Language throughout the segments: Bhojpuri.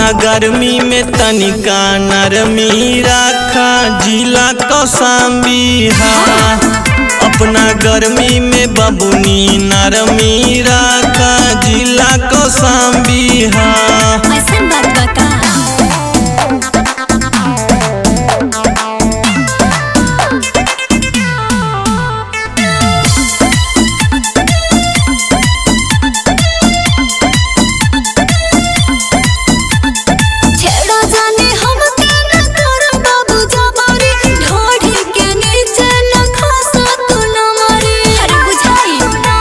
अपना गर्मी में तनिका नरमी राखा जिला कौसाम्बी हा अपना गर्मी में बबुनी नरमी राखा जिला कौसाम्बी हा ऐसन बात बा का छेड़ा जाने हम न कर बाबू जबारी ढोढ़ी के नीचे न खसा तू न मरे अरे बुझाई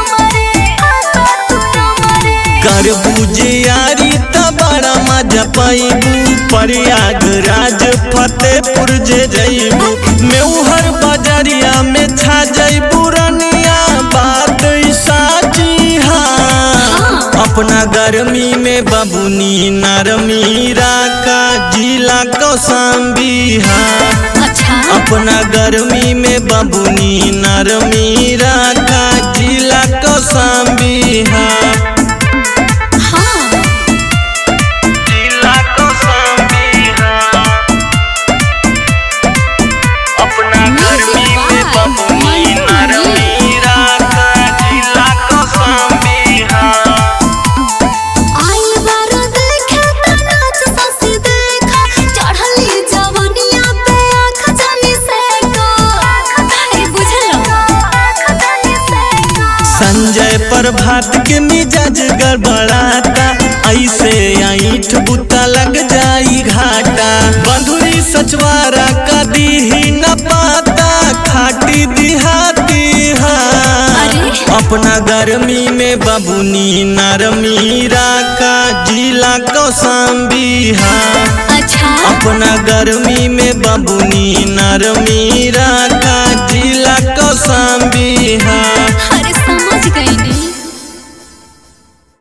कर बुझे यारी त बड़ा मजा पाइबू प्रयागराज फतेहपुर जे जइबू मेहर बजरिया में छा जइबू रनिया बात ई साची हा अपना गर्मी में बबुनी नरमी राका जिला कौसाम्बी हा अच्छा अपना गर्मी में बबुनी नरमी राका जिला कौसाम्बी हा हाँ जिला कौसाम्बी हा अपना गर्मी में बबुनी नरमी राका जिला कौसाम्बी हा आई बार देखे त नाच ससी देखा चढ़ली जवनिया पे आँख जानी से को अरे बुझलो आँख जानी से को संजय प्रभात के मिजाज गड़बड़ाता ऐसे ऐठ बुता लग जाई घाटा बंधुरी सचवारा कदी ही न पाता खाटी दिहाती हा अरे? अपना गर्मी में बबुनी नरमी राका जिला कौसाम्बी हा अच्छा अपना गर्मी में बबुनी नरमी राका जिला कौसाम्बी हा